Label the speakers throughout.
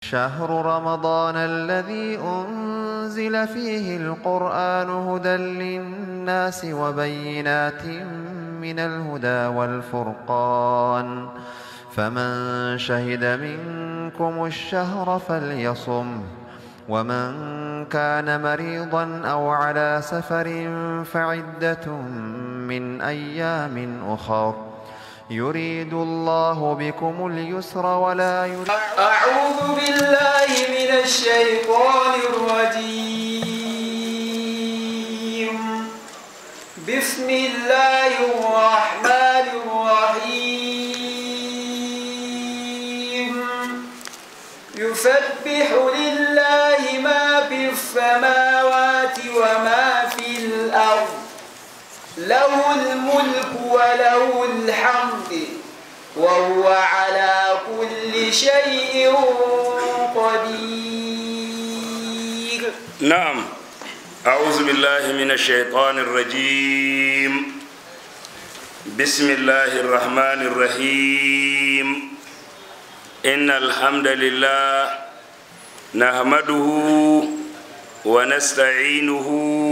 Speaker 1: شهر رمضان الذي أنزل فيه القرآن هدى للناس وبينات من الهدى والفرقان فمن شهد منكم الشهر فليصم ومن كان مريضا أو على سفر فعدة من أيام أخر يريد الله بكم اليسر ولا يريد
Speaker 2: أعوذ بالله من الشيطان الرجيم بسم الله الرحمن الرحيم يسبح لله ما في السماوات وما في الأرض له الملك وله الحمد وهو على كل شيء قدير
Speaker 3: نعم أعوذ بالله من الشيطان الرجيم بسم الله الرحمن الرحيم إن الحمد لله نحمده ونستعينه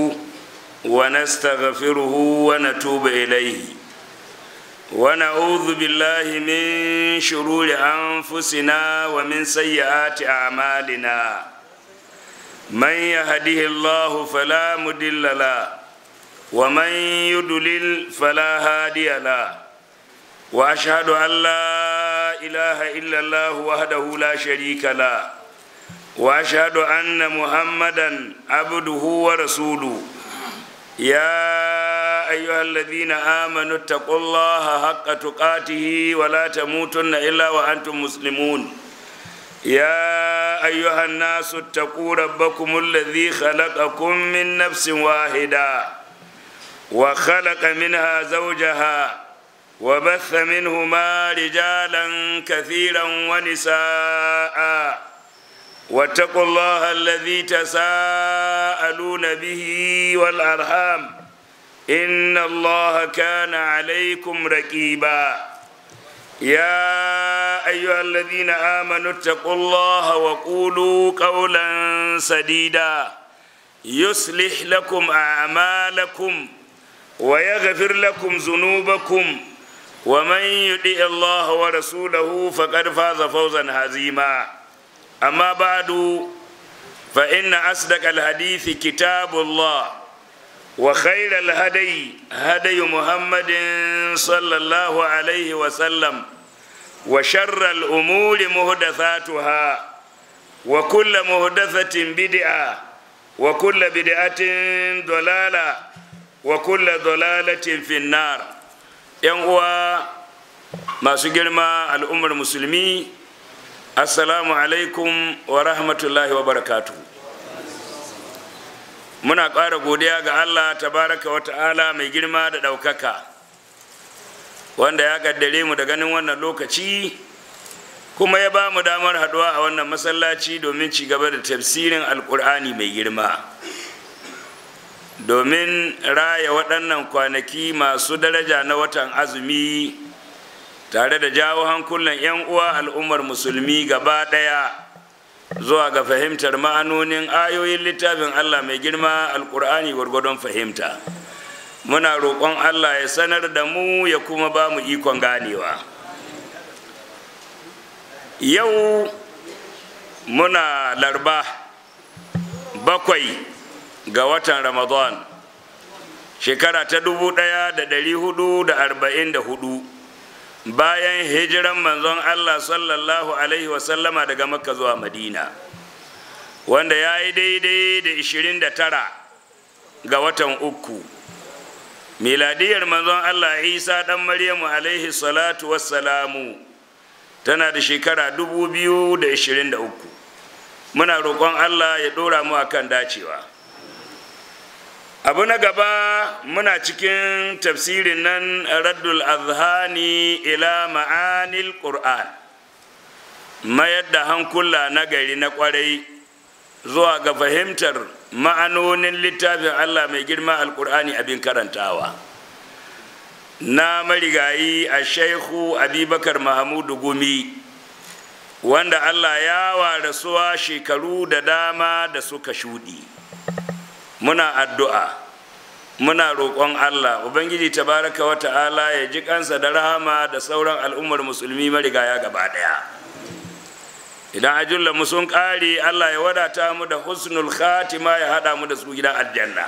Speaker 3: ونستغفره ونتوب إليه ونعوذ بالله من شرور أنفسنا ومن سيئات أعمالنا من يهده الله فلا مضل له ومن يضلل فلا هادي له واشهد ان لا اله الا الله وحده لا شريك له واشهد ان محمدا عبده ورسوله يا ايها الذين امنوا اتقوا الله حق تقاته ولا تموتن الا وانتم مسلمون يا أيها الناس اتقوا ربكم الذي خلقكم من نفس واحدة وخلق منها زوجها وبث منهما رجالا كثيرا ونساء واتقوا الله الذي تساءلون به والأرحام إن الله كان عليكم رقيباً يا أيها الذين آمنوا اتقوا الله وقولوا قولا سديدا يصلح لكم أعمالكم ويغفر لكم ذنوبكم ومن يطع الله ورسوله فقد فاز فوزا عظيما أما بعد فإن أصدق الحديث كتاب الله وخير الهدي هدي محمد صلى الله عليه وسلم وشر الأمور مهدثاتها وكل مهدثة بدعة وكل بدعة ضلالة وكل ضلالة في النار ينقوى ما سجلما الأمر المسلمي السلام عليكم ورحمة الله وبركاته muna ƙara godiya ga Allah tabaraka wa ta'ala mai girma da ɗaukaka wanda ya ƙaddare mu da ganin wannan lokaci kuma ya ba mu damar haɗuwa a wannan masallaci domin ci gaba da tafsirin alƙur'ani mai girma domin raya waɗannan kwanaki masu daraja na watan azumi tare da jawo hankulan 'yan uwa al'ummar musulmi gaba ɗaya zuwa ga fahimtar ma'anonin ayoyin littafin Allah mai girma alkur'ani gwargwadon fahimta muna roƙon Allah ya sanar da mu ya kuma ba mu ikon ganewa yau muna larba bakwai ga watan ramadan shekara ta dubu ɗaya da ɗari hudu da arba'in da hudu bayan hijiran manzon Allah sallallahu Alaihi wasallama daga makka zuwa madina wanda ya yi daidai da 29 ga watan uku miladiyar manzon Allah isa ɗan maryamu alaihi salatu wassalamu tana da shekara 2023 muna roƙon Allah ya ɗora mu akan dacewa abu na gaba muna cikin tafsirin nan raddul azhani ila ma'anil qur'an mayar da hankula na gari na kwarai zuwa ga fahimtar ma'anonin littafin allah mai girma alkur'ani abin karantawa na marigayi a shaihu abubakar mahamudu gumi wanda allah ya wa rasuwa shekaru da dama da suka shuɗi muna addu'a muna roƙon allah ubangiji tabaraka wa ta'ala ya ji kansa da rahama da sauran al'ummar musulmi marigaya gaba ɗaya idan ajulla mu sun ƙare allah ya wadata mu da husnul khatima ya haɗa mu da su gidan aljanna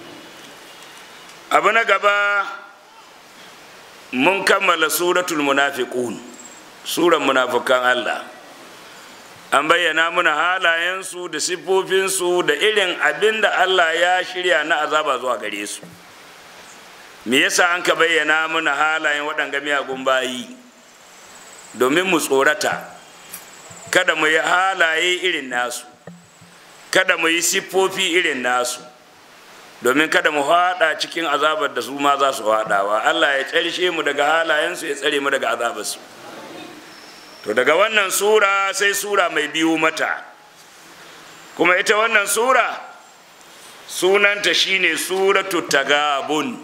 Speaker 3: abu na gaba mun kammala suratul munafiqun suran munafukan allah an bayyana muna halayensu da siffofinsu da irin abin da allah ya shirya na azaba zuwa gare su me yasa an ka bayyana muna halayen waɗanga miyagun bayi domin mu tsorata kada mu yi halaye irin nasu kada mu yi siffofi irin nasu domin kada mu haɗa cikin azabar da su ma za su haɗawa allah ya tsarshe mu daga halayensu ya tsare mu daga azabarsu to daga wannan sura sai sura mai biyu mata kuma ita wannan sura sunanta shine suratu tagabun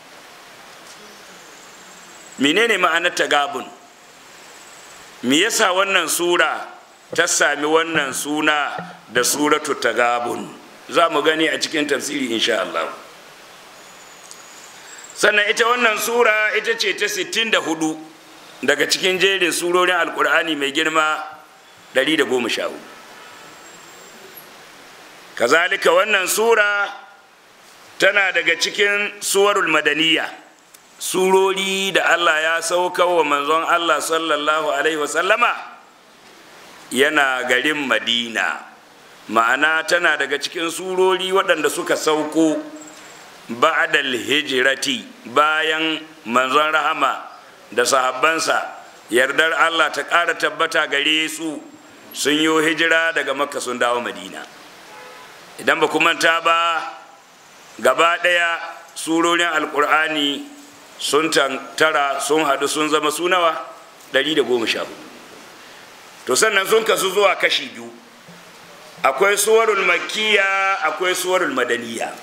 Speaker 3: menene ma'anar tagabun me yasa wannan sura ta sami wannan suna da suratu tagabun za mu gani a cikin tafsiri insha Allah sannan ita wannan sura ita ce ta 64 daga cikin jerin surorin alkur'ani mai girma 114 kazalika wannan sura tana daga cikin suwarul madaniya surori da allah ya sauka wa manzon allah sallallahu alaihi wasallama yana garin madina ma'ana tana daga cikin surori waɗanda suka sauko ba'dal hijirati bayan manzon rahama da sahabbansa yardar Allah ta ƙara tabbata gare su sun yi hijira daga makka sun dawo madina idan ba manta ba gaba ɗaya surorin alƙur'ani sun tara sun haɗu sun zama sunawa 114 to sannan sun kasu zuwa kashi biyu akwai suwarul makkiya akwai suwarul madaniya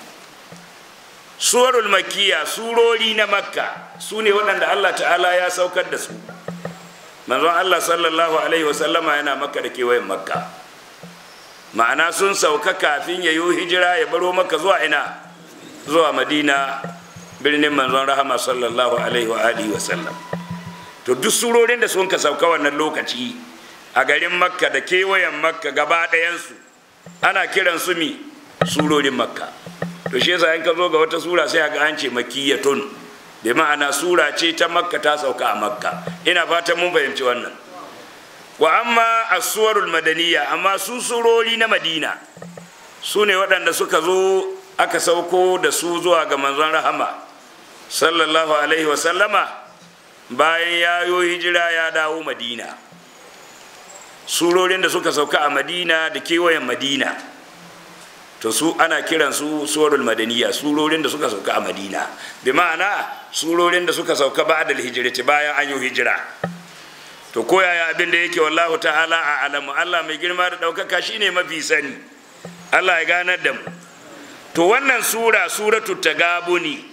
Speaker 3: suwarul makkiya surori na makka su ne waɗanda allah ta'ala ya saukar da su manzon allah sallallahu alaihi wasallama yana makka da kewayen makka ma'ana sun sauka kafin ya yi hijira ya baro makka zuwa ina zuwa madina birnin manzon rahama sallallahu alaihi wa alihi wasallam to duk surorin da sun ka sauka wannan lokaci a garin makka da kewayen makka gaba ɗayansu ana kiran su mi surorin makka to shi yasa in ka zo ga wata sura sai ga an ce makiyatun bi ma'ana sura ce ta makka ta sauka a makka ina fatan mun fahimci wannan wa amma as-suwarul madaniya amma su surori na madina su ne waɗanda suka zo aka sauko da su zuwa ga manzon rahama sallallahu alaihi wa sallama bayan ya yo hijira ya dawo madina surorin da suka sauka a madina da kewayen madina to su ana kiran su surul madaniya surorin da suka sauka a madina bi ma'ana surorin da suka sauka ba da hijirati bayan an yi hijira to ko yaya abin da yake wallahu ta'ala a alamu Allah mai girma da ɗaukaka shine mafi sani Allah ya ganar da mu to wannan sura suratu tagabuni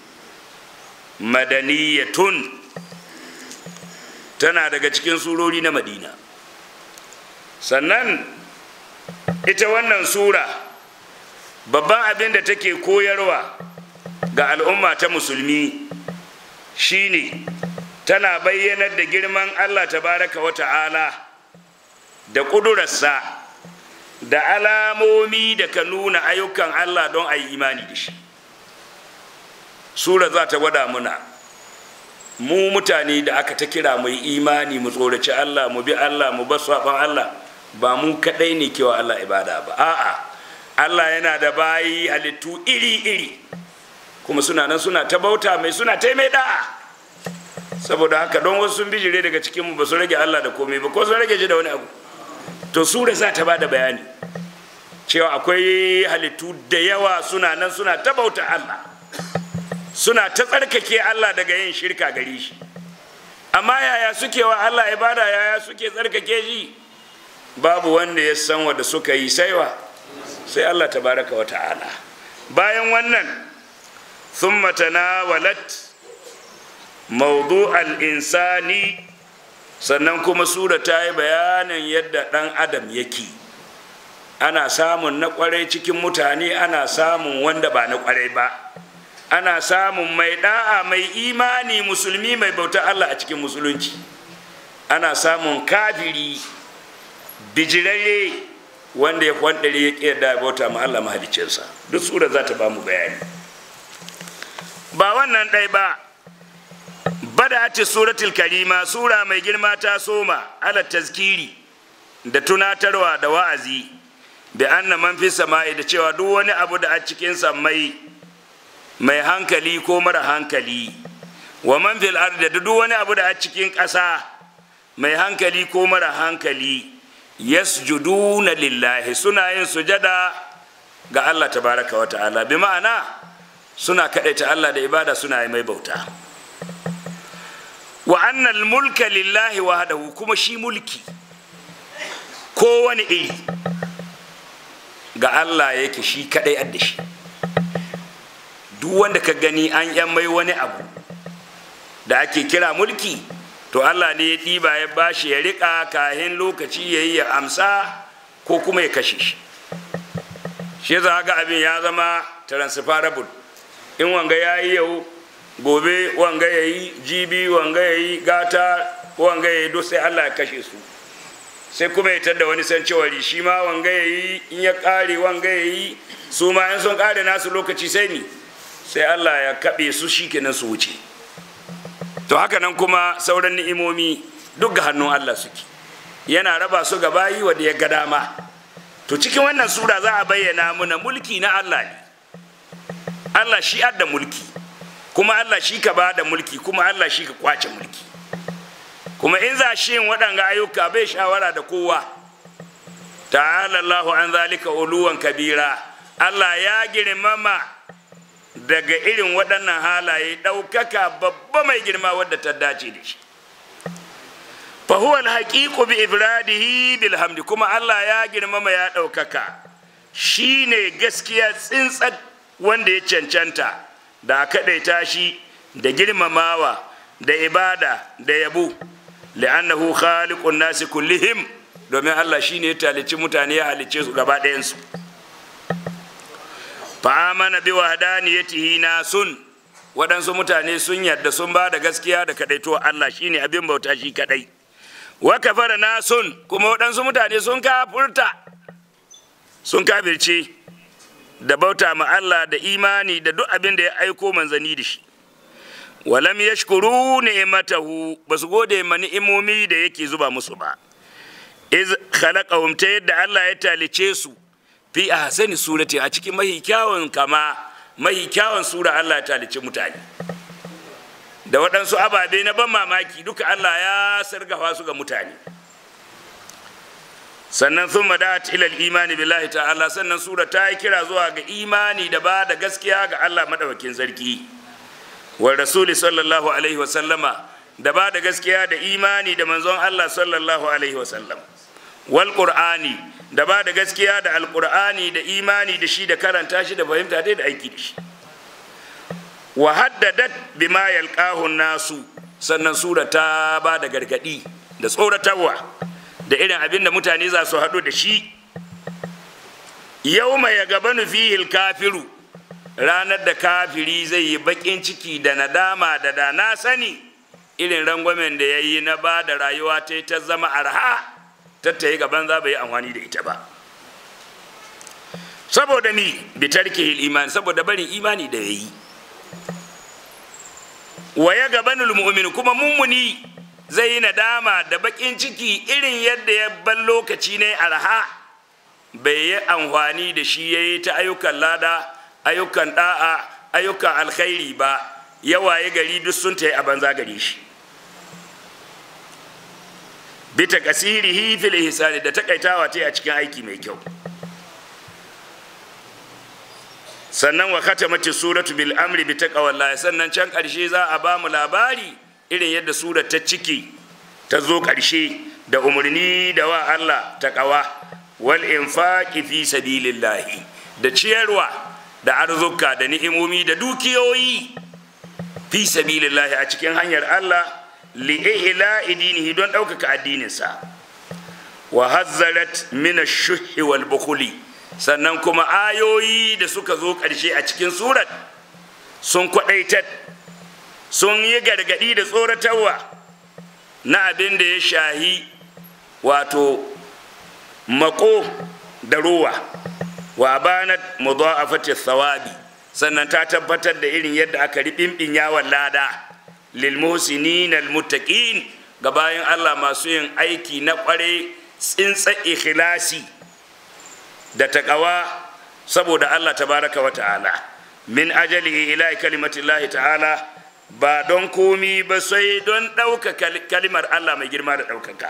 Speaker 3: madaniyatun tana daga cikin surori na madina sannan ita wannan sura babban abin da take koyarwa ga al'umma ta musulmi shine tana bayyanar da girman allah tabaraka wa ta'ala da ƙudurarsa da alamomi da ka nuna ayyukan allah don a yi imani da shi sura za ta gwada muna mu mutane da aka ta kira mu yi imani mu tsoraci allah mu bi allah mu bar saɓon allah ba mu kaɗai ne kewa allah ibada ba a'a Allah yana da bayi halittu iri-iri kuma suna nan suna ta bauta mai suna ta mai da'a saboda haka don wasu sun bijire daga cikinmu ba su rage Allah da komai ba ko sun rage shi da wani abu to sura za ta ba da bayani cewa akwai halittu da yawa suna nan suna ta bauta Allah suna ta tsarkake Allah daga yin shirka gare shi amma yaya suke wa Allah ibada yaya suke tsarkake shi babu wanda ya san wanda suka yi saiwa sai Allah tabaraka wa ta'ala bayan wannan thumma tanawalat mawdu al-insani sannan kuma sura ta yi bayanin yadda ɗan adam yake ana samun na kwarai cikin mutane ana samun wanda ba na kwarai ba ana samun mai da'a mai imani musulmi mai bauta Allah a cikin musulunci ana samun kafiri bijirare wanda ya kwandare ya ƙi da bauta ma Allah mahalicinsa duk sura za ta ba mu bayani ba wannan ɗai ba bada ce suratul karima sura mai girma ta soma ala tazkiri da tunatarwa da wa'azi da anna man fi sama'i da cewa duk wani abu da a cikin sammai mai hankali ko mara hankali wa man fil ardi da duk wani abu da a cikin ƙasa mai hankali ko mara hankali yasjuduna lillahi suna yin sujada ga Allah tabaraka wa ta'ala bi ma'ana suna kadaita Allah da ibada suna yi mai bauta wa annal mulka lillahi wahdahu kuma shi mulki ko wani iri ga Allah yake shi kadai adda shi duk wanda ka gani an yan mai wani abu da ake kira mulki to Allah ne ya ɗiba ya bashi ya riƙa kahin lokaci ya yi ya amsa ko kuma ya kashe shi shi za ga abin ya zama transferable in wanga ya yi yau gobe wanga ya yi jibi wanga ya yi gata wanga ya yi duk sai Allah ya kashe su sai kuma ya tadda wani san cewari shi ma wanga ya yi in ya ƙare wanga ya yi su ma in sun ƙare nasu lokaci sai ni sai Allah ya kaɓe su shi kenan su wuce to haka nan kuma sauran ni'imomi duk ga hannun Allah suke yana raba su ga bayi wanda ya ga dama to cikin wannan sura za a bayyana muna mulki na Allah ne Allah shi adda mulki kuma Allah shi ka bada mulki kuma Allah shi ka kwace mulki kuma in za shi yin waɗanga ayyuka bai shawara da kowa ta'ala Allahu an zalika uluwan kabira Allah ya girmama daga irin waɗannan halaye ɗaukaka babba mai girma wadda ta dace da shi fahuwa alhaƙiƙu bi ibradihi bilhamdi kuma Allah ya girmama ya ɗaukaka shi ne gaskiya tsintsar wanda ya cancanta da kaɗaita shi da girmamawa da ibada da yabo li'annahu khaliqun nasi kullihim domin Allah shine ya talici mutane ya halicce su gaba ɗayansu fa amana bi wahdaniyatihi nasun waɗansu mutane sun yarda sun ba da gaskiya da kadaito Allah shine abin bauta shi kadai wa kafara nasun kuma waɗansu mutane sun kafurta sun kafirce da bauta ma Allah da imani da duk abin da ya aiko manzani da shi walam yashkuru ni'matahu basu gode ma ni'imomi da yake zuba musu ba iz khalaqahum ta yadda Allah ya talice su fi ahsani surati a cikin mahi kyawun kama mahi kyawun sura Allah ya talice mutane da waɗansu ababe na ban mamaki duka Allah ya sargafa su ga mutane sannan sun madat ilal imani billahi ta'ala sannan sura ta yi kira zuwa ga imani da ba da gaskiya ga Allah madawakin sarki wa rasuli sallallahu alaihi wa sallama da ba da gaskiya da imani da manzon Allah sallallahu alaihi wa sallam wal qur'ani da ba da gaskiya da alqur'ani da imani da shi da karanta shi da fahimta dai da aiki da shi wa haddadat bima yalqahu nasu sannan sura ta ba da gargadi da tsoratarwa da irin abin da mutane za su haɗu da shi yau mai gabanu fihil kafiru ranar da kafiri zai yi baƙin ciki da nadama da da na sani irin rangwamen da ya yi na ba da rayuwa ta ta zama arha tattayi gaban za bai yi amfani da ita ba saboda ni bitarkihil imani saboda barin imani da ya yi wa ya gabanul mu'min kuma mummuni zai yi nadama da bakin ciki irin yadda ya ban lokaci ne arha bai yi amfani da shi ya yi ta ayyukan lada ayyukan da'a ayyukan alkhairi ba yawaye gari duk sun ta yi a banza gari shi bita kasirihi fil ihsani da takaitawa ta a cikin aiki mai kyau sannan wa khatamati suratu bil amri bi taqwallahi sannan can karshe za a ba mu labari irin yadda surar ta ciki ta zo karshe da umarni da wa Allah ta kawa wal infaqi fi sabilillahi da ciyarwa da arzuka da ni'imomi da dukiyoyi fi sabilillahi a cikin hanyar Allah li'ila idinihi don ɗaukaka addininsa wa hazzarat min ash-shuhi wal bukhli sannan kuma ayoyi da suka zo ƙarshe a cikin surat sun kwaɗaitar sun yi gargaɗi da tsoratarwa na abin da ya shahi wato mako da ruwa wa banat mudha'afati thawabi sannan ta tabbatar da irin yadda aka riɓinɓin yawon lada lil muhsinin al muttaqin ga bayan Allah masu yin aiki na ƙware tsintsa ikhlasi da taƙawa saboda Allah tabaraka wa ta'ala min ajali ila kalimatillahi ta'ala ba don komi ba sai don ɗauka kalimar Allah mai girma da ɗaukaka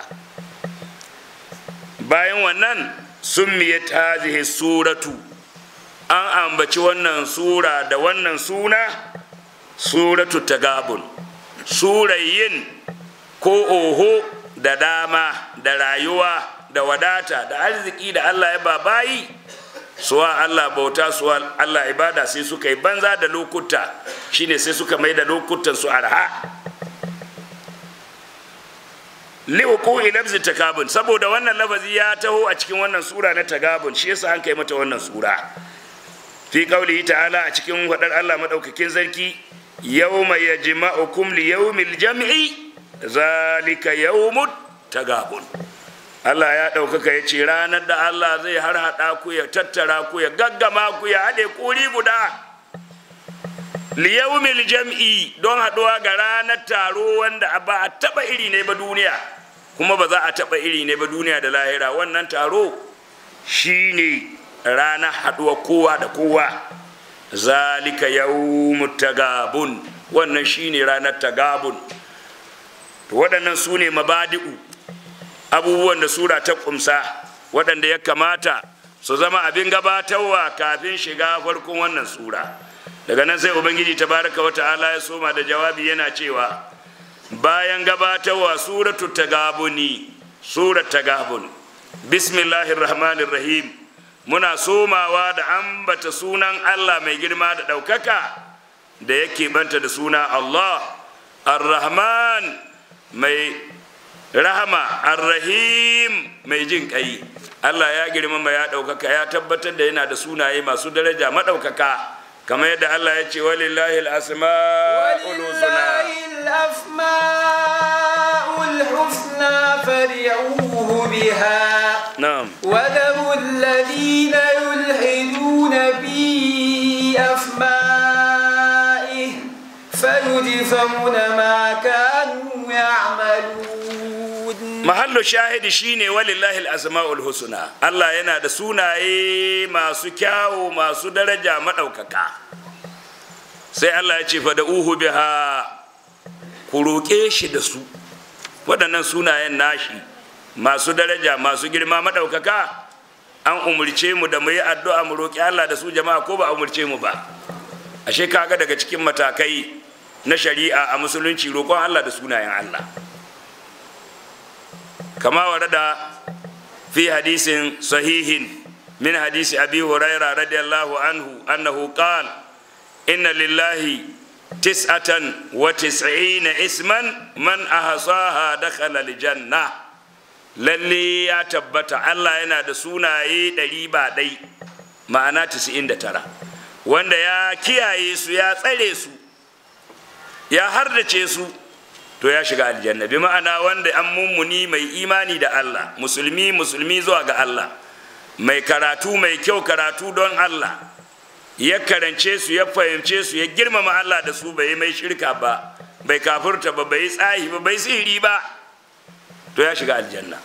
Speaker 3: bayan wannan summiyat hadhihi suratu an ambaci wannan sura da wannan suna suratu tagabun surayin ko oho da dama da rayuwa da wadata da arziki da Allah ya babayi suwa Allah bauta suwa Allah ibada sai suka yi banza da lokuta shine sai suka mai da lokutan su arha liuku ilabzi takabun saboda wannan lafazi ya taho a cikin wannan sura na tagabun shi yasa an kai mata wannan sura fi qaulihi ta'ala a cikin hadar Allah madaukakin sarki yawma yajma'ukum li yawmil jam'i zalika yawmut tagabun Allah ya ɗaukaka ya ce ranar da Allah zai har haɗa ku ya tattara ku ya gaggama ku ya haɗe kuri guda liyawmil jam'i don haɗuwa ga ranar taro wanda ba a taɓa iri ne ba duniya kuma ba za a taɓa iri ne ba duniya da lahira wannan taro shine ranar haɗuwa kowa da kowa zalika yawmut tagabun wannan shine ranar tagabun to waɗannan su ne mabadi'u abubuwan da sura ta kumsa waɗanda ya kamata su zama abin gabatarwa kafin shiga farkon wannan sura daga nan sai ubangiji tabaraka wa ta'ala ya soma da jawabi yana cewa bayan gabatarwa suratu tagabuni surat tagabun bismillahir rahmanir rahim muna somawa da ambata sunan allah mai girma da ɗaukaka da yake banta da suna allah ar-rahman mai rahama arrahim mai jin kai Allah ya girmama ya ɗaukaka ya tabbatar da yana da sunaye masu daraja maɗaukaka kamar yadda Allah ya ce walillahi al-asma'ul husna
Speaker 2: الأسماء الحسنى فادعوه بها
Speaker 3: na'am
Speaker 2: وذروا الذين يلحدون في أسمائه فيجزون ما كانوا يعملون
Speaker 3: mahallu shahidi shine walillahi al-asma'ul husna Allah yana da sunaye masu kyawu masu daraja maɗaukaka sai Allah ya ce fa da uhu biha ku roƙe shi da su waɗannan sunayen nashi masu daraja masu girma maɗaukaka an umurce mu da mu yi addu'a mu roƙi Allah da su jama'a ko ba a umurce mu ba ashe kaga daga cikin matakai na shari'a a musulunci roƙon Allah da sunayen Allah كما ورد في حديث صحيح من حديث أبي هريرة رضي الله عنه أنه قال إن لله تسعة وتسعين اسما من أحصاها دخل الجنة lalle ya tabbata Allah yana da sunaye ɗari ba ɗai ma'ana tisa'in da tara wanda ya kiyaye su ya tsare su ya hardace su to ya shiga aljanna bi ma'ana wanda an mummuni mai imani da Allah musulmi musulmi zuwa ga Allah mai karatu mai kyau karatu don Allah ya karance su ya fahimce su ya girmama Allah da su bai mai shirka ba bai kafurta ba bai tsahi ba bai sihiri ba to ya shiga aljanna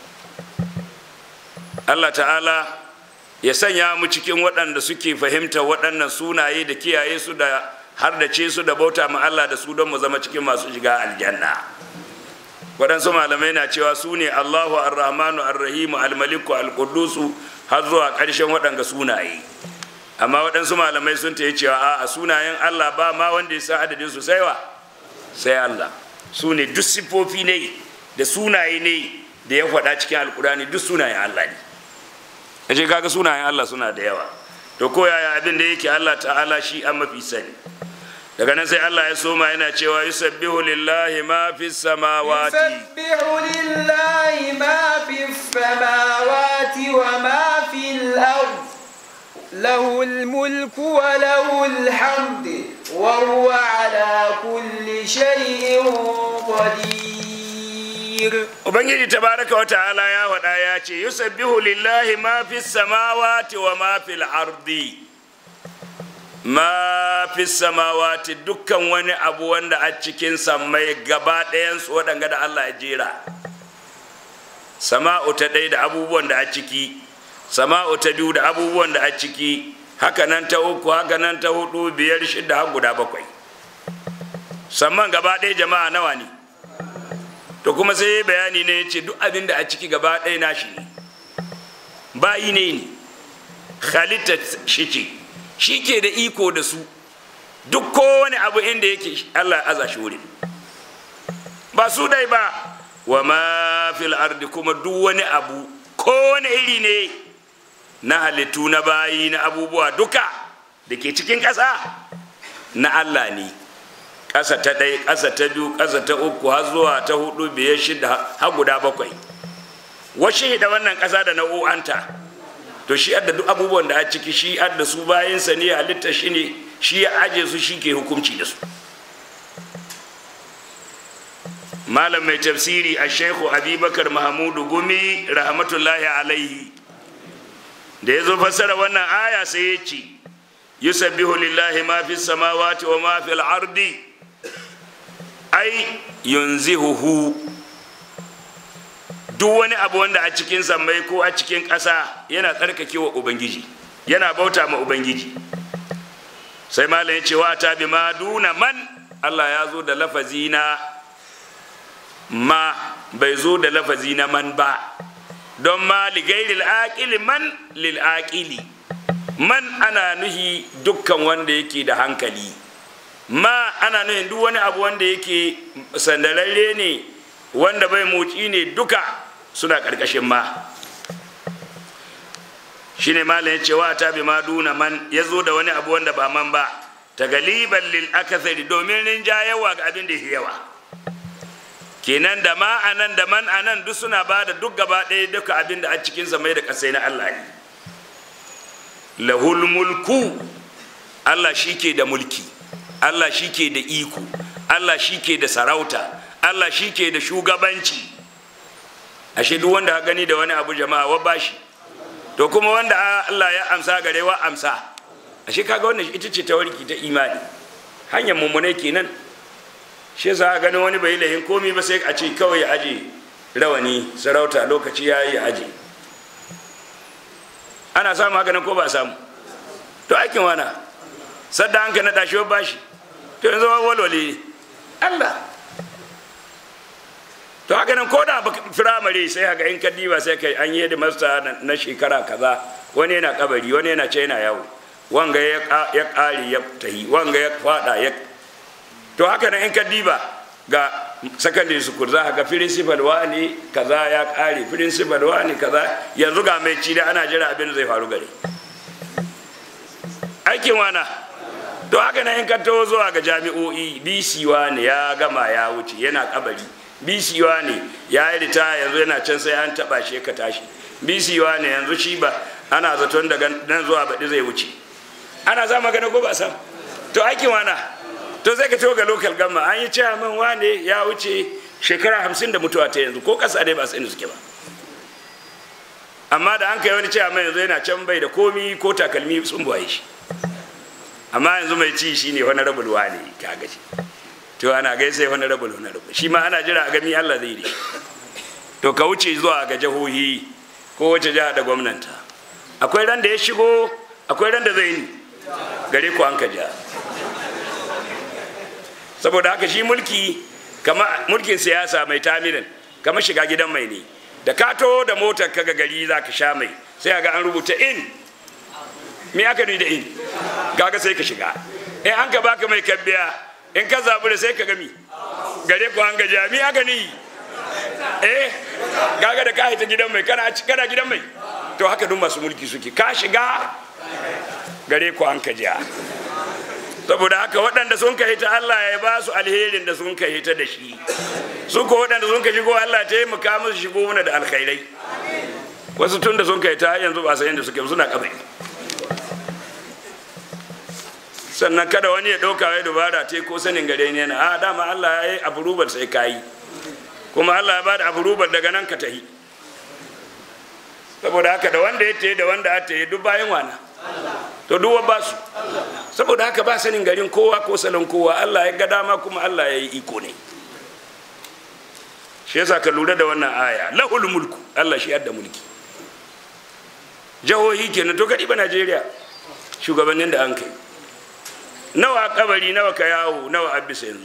Speaker 3: Allah ta'ala ya sanya mu cikin waɗanda suke fahimta waɗannan sunaye da kiyaye su da har da ce su da bauta ma Allah da su don mu zama cikin masu shiga aljanna waɗansu malamai na cewa su ne Allahu ar-Rahmanu ar-Rahimu al-Maliku al-Quddusu har zuwa ƙarshen waɗanga sunaye amma waɗansu malamai sun ta yi cewa a sunayen Allah ba ma wanda ya san adadin su sai wa sai Allah su ne duk siffofi ne da sunaye ne da ya faɗa cikin alkurani duk sunayen Allah ne kaje kaga sunayen Allah suna da yawa to ko yaya abin da yake Allah ta'ala shi an mafi sani daga nan sai Allah ya soma yana cewa yusabbihu lillahi ma fi samawati
Speaker 2: يسبح لله ما في السماوات وما في الأرض له الملك وله الحمد وهو على كل شيء قدير
Speaker 3: ubangiji tabaraka wa ta'ala ya faɗa ya ce yusabbihu lillahi ma fi samawati wa ma fil ardi ma fi samawati dukkan wani abu wanda a cikin sammai gaba ɗayansu waɗanga da Allah ya jera sama'u ta ɗaya da abubuwan da a ciki sama'u ta biyu da abubuwan da a ciki haka nan ta uku haka nan ta hudu biyar shida har guda bakwai samman gaba ɗaya jama'a nawa ne to kuma sai bayani ne ya ce duk abin da a ciki gaba ɗaya nashi ne bayi ne ne halitta shi ce shi ke da iko da su duk kowane abu inda yake allah ya aza shi wurin ba su dai ba wa ma fil ardi kuma duk wani abu kowane iri ne na halittu na bayi na abubuwa duka da ke cikin ƙasa na allah ne ƙasa ta ɗaya ƙasa ta biyu ƙasa ta uku har zuwa ta hudu biyar shida har guda bakwai washe da wannan ƙasa da nau'anta to shi adda duk abubuwan da a ciki shi adda su bayansa ne halitta shi ne shi ya aje su shi ke hukunci da su malam mai tafsiri a shekhu abubakar mahamudu gumi rahmatullahi alaihi da ya zo fassara wannan aya sai ya ce yusabbihu lillahi ma fi samawati wa ma fi al-ardi ai yunzihuhu duk wani abu wanda a cikin sammai ko a cikin ƙasa yana tsarkakewa ubangiji yana bauta ma ubangiji sai malam ya ce wa ta bi ma duna man Allah ya zo da lafazi na ma bai zo da lafazi na man ba don ma ligairil aqili man lil aqili man ana nuhi dukkan wanda yake da hankali ma ana nuhin duk wani abu wanda yake sandararre ne wanda bai motsi ne duka suna ƙarƙashin ma shine malam ya ce wa ta bi ma duna man ya zo da wani abu wanda ba man ba ta galiban lil akasari domin rinja yawa ga abin da yawa kenan da ma anan da man anan duk suna ba da duk gaba ɗaya duka abin da a cikin mai da ƙasai na Allah ne lahul mulku Allah shi ke da mulki Allah shi ke da iko Allah shi ke da sarauta Allah shi ke da shugabanci ashe duk wanda ka gani da wani abu jama'a wa bashi to kuma wanda Allah ya amsa gare wa amsa ashe kaga wannan ita ce ta warki ta imani hanyar mummune kenan shi yasa gani wani bai lahin komi ba sai a ce kawai ya aje rawani sarauta lokaci ya yi aje ana samu haka nan ko ba samu to aikin wana sadda an ka naɗa shi bashi to yanzu walwale Allah to haka nan ko da firamare sai haka in kaddiba sai kai an yi da masta na shekara kaza wani yana kabari wani yana ce yana yawo wanga ya ƙare ya tahi wanga ya fada ya to haka nan in kaddiba ga secondary school za ga principal wani kaza ya ƙare principal wani kaza yanzu ga mai ci da ana jira abin da zai faru gare aikin wana to haka nan in ka taho zuwa ga jami'o'i bc wani ya gama ya wuce yana kabari bc ne ya yi rita yanzu yana can sai an taba shi ka tashi bc ne yanzu shi ba ana zaton daga nan zuwa baɗi zai wuce ana za magana ko ba sam to aikin wana to zai ka to ga local gamma an yi chairman wane ya wuce shekara hamsin da mutuwa ta yanzu ko ƙasa dai ba su inda suke ba amma da an kai wani chairman yanzu yana can bai da komi ko takalmi sun buwaye shi amma yanzu mai ci shi ne wani rabul wane ka gashi to ana gaisa wani rabul wani rabul shi ma ana jira a gami Allah zai da to ka wuce zuwa ga jihohi ko wace jiha da gwamnanta akwai ran da ya shigo akwai ran da zai yi gare ku an ka ja saboda haka shi mulki kama mulkin siyasa mai tamirin kama shiga gidan mai ne da ka to da motar ka ga gari za ka sha mai sai ga an rubuta in me aka da in kaga sai ka shiga in an ka baka mai kabbiya in ka zaɓi da sai ka gami gare ku an gaji mi aka ni eh gaga da ka haita gidan mai kana kana gidan mai to haka duk masu mulki suke ka shiga gare ku an ka jiya saboda haka waɗanda sun ka hita Allah ya ba su alherin da sun ka hita da shi su ko waɗanda sun ka shigo Allah ta taimaka musu shigo mana da alkhairai wasu tun da sun ka hita yanzu ba san inda suke suna kabari sannan kada wani ya ɗauka wai dubara ta ko sanin gare ne na a dama Allah ya yi abu rubar sai ka yi kuma Allah ya bada abu rubar daga nan ka tahi saboda haka da wanda ya tayi da wanda ya tayi duk bayan wana to duwa ba su saboda haka ba sanin garin kowa ko salon kowa Allah ya ga dama kuma Allah ya yi iko ne shi yasa ka lura da wannan aya lahul mulku Allah shi yadda mulki jahohi kenan to kadi ba Najeriya shugabannin da an kai nawa kabari nawa ka yawo nawa abisa yanzu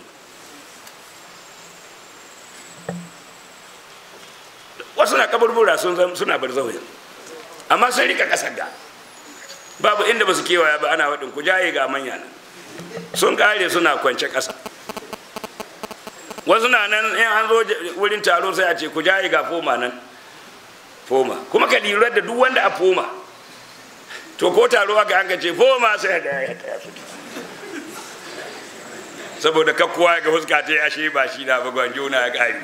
Speaker 3: wasu na kaburbura sun suna bar zauyin amma sun rika kasar da babu inda ba su kewaya ba ana waɗin ku jaye ga manya nan sun kare suna kwance ƙasa wasu na nan in an zo wurin taro sai a ce ku jaye ga foma nan foma kuma ka lura da duk wanda a foma to ko taro aka an ce foma sai da ya taya su saboda kakkuwa ga fuska ta ashe ba shi na ba gwanjo na ya kare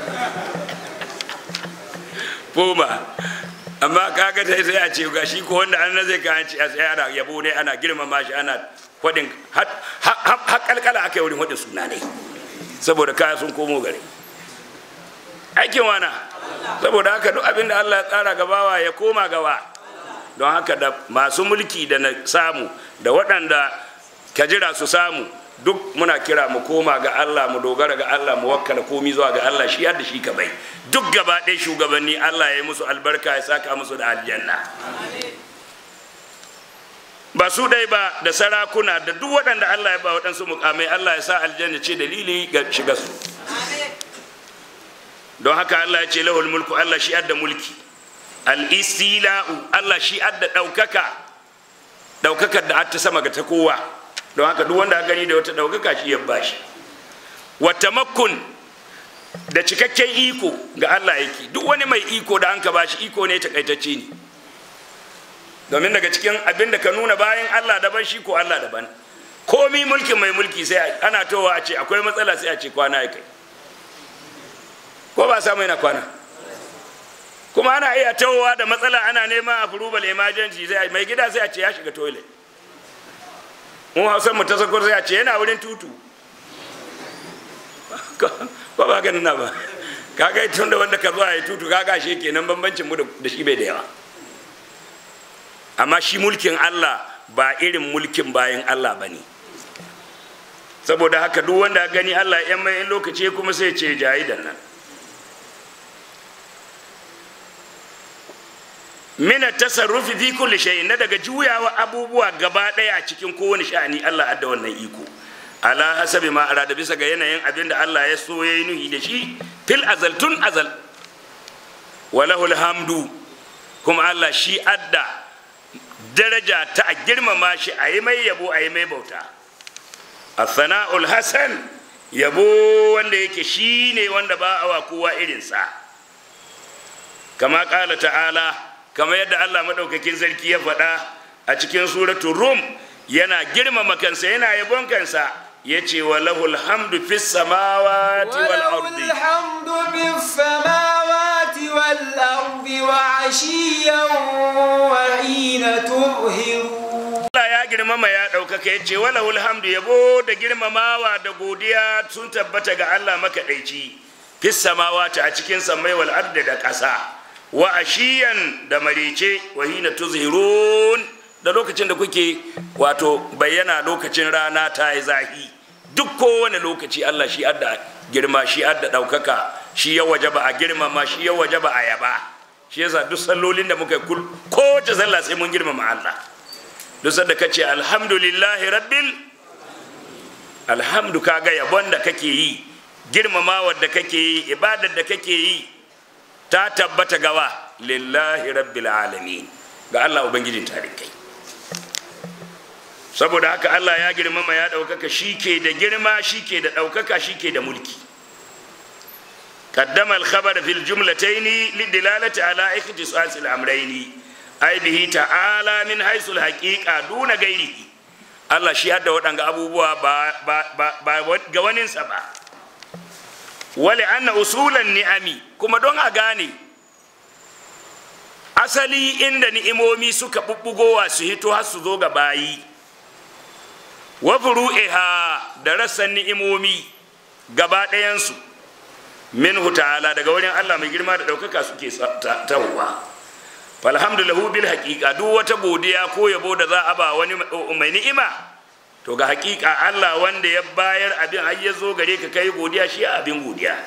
Speaker 3: foma amma kaga sai sai a ce ga shi ko wanda an zai ka an ce a tsaya ana yabo ne ana girmama shi ana faɗin har kalkala aka yi wurin faɗin suna ne saboda kaya sun komo gare aikin wana saboda haka duk abin da Allah ya tsara gabawa ya koma gawa don haka da masu mulki da na samu da waɗanda ka jira su samu duk muna kira mu koma ga Allah mu dogara ga Allah mu wakkala komi zuwa ga Allah shi yadda shi ka bai duk gaba ɗaya shugabanni Allah ya yi musu albarka ya saka musu da aljanna ba su dai ba da sarakuna da duk waɗanda Allah ya ba waɗansu mukamai Allah ya sa aljanna ce dalili ga shiga su don haka Allah ya ce lahul mulku Allah shi adda mulki al-istila'u Allah shi adda ɗaukaka ɗaukakar da ta sama ga ta kowa don haka duk wanda gani da wata ɗaukaka shi ya bashi wata makkun da cikakken iko ga Allah yake duk wani mai iko da an ka bashi iko ne takaitacce ne domin daga cikin abin da ka nuna bayan Allah daban shi ko Allah daban komi mulkin mai mulki sai ana towa a ce akwai matsala sai a ce kwana ya kai ko ba samu yana kwana kuma ana iya towa da matsala ana neman approval emergency sai mai gida sai a ce ya shiga toilet mu hausan mu ta sakwar sai a ce yana wurin tutu ko ba ganin na ba kaga tun da wanda ka zuwa ya tutu kaga shi kenan bambancin mu da shi bai da yawa amma shi mulkin Allah ba irin mulkin bayan Allah ba ne saboda haka duk wanda gani Allah yan mai in lokaci kuma sai ce jahidan nan mina tasarrufi fi kulli shay'in na daga juyawa abubuwa gaba daya cikin kowane sha'ani Allah adda wannan iko ala hasabi ma arada bisa ga yanayin abin da Allah ya so yayi nuhi da shi fil azal tun azal walahul hamdu kuma Allah shi adda daraja ta a girmama shi a yi mai yabo a yi mai bauta athana'ul hasan yabo wanda yake shi ne wanda ba a wa kowa irinsa kama ƙala ta'ala kama yadda Allah maɗaukakin sarki ya faɗa a cikin suratul rum yana girmama kansa yana yabon kansa ya ce wa lahul hamdu fis samawati wal ardi
Speaker 2: الحمد بالسماوات والأرض وعشيا وحين تظهرون
Speaker 3: Allah ya girmama ya ɗaukaka ya ce wala hamdu yabo da girmamawa da godiya sun tabbata ga Allah makaɗaici fis samawati a cikin samai wal ardi da ƙasa wa ashiyan da marice wa hina tuzhirun da lokacin da kuke wato bayyana lokacin rana ta yi zahi duk kowane lokaci Allah shi adda girma shi adda ɗaukaka shi ya wajaba a girmama shi ya wajaba a yaba shi yasa duk sallolin da muka kul kowace sallah sai mun girmama Allah duk sanda kace alhamdulillahi rabbil alhamdu kaga yabon da kake yi girmamawar da kake yi ibadar da kake yi ta tabbata gawa lillahi rabbil alamin ga Allah ubangijin tarikai saboda haka Allah ya girmama ya ɗaukaka shi ke da girma shi ke da ɗaukaka shi ke da mulki قدم الخبر في الجملتين للدلالة على اختصاص الأمرين أي به تعالى من حيث الحقيقة دون غيره Allah shi hadda waɗanga abubuwa ba, ba, ba, ba ga waninsa ba wale anna usulan ni'ami kuma don a gane asali inda ni'imomi suka bubbugowa su hito har su zo ga bayi wa furu'iha da rassan ni'imomi gaba ɗayansu minhu ta'ala daga wurin Allah mai girma da ɗaukaka suke tahowa falhamdulahu bil haqiqa duk wata godiya ko yabo da za a ba wani mai ni'ima to ga haqiqa Allah wanda ya bayar abin har ya zo gare ka kai godiya shi abin godiya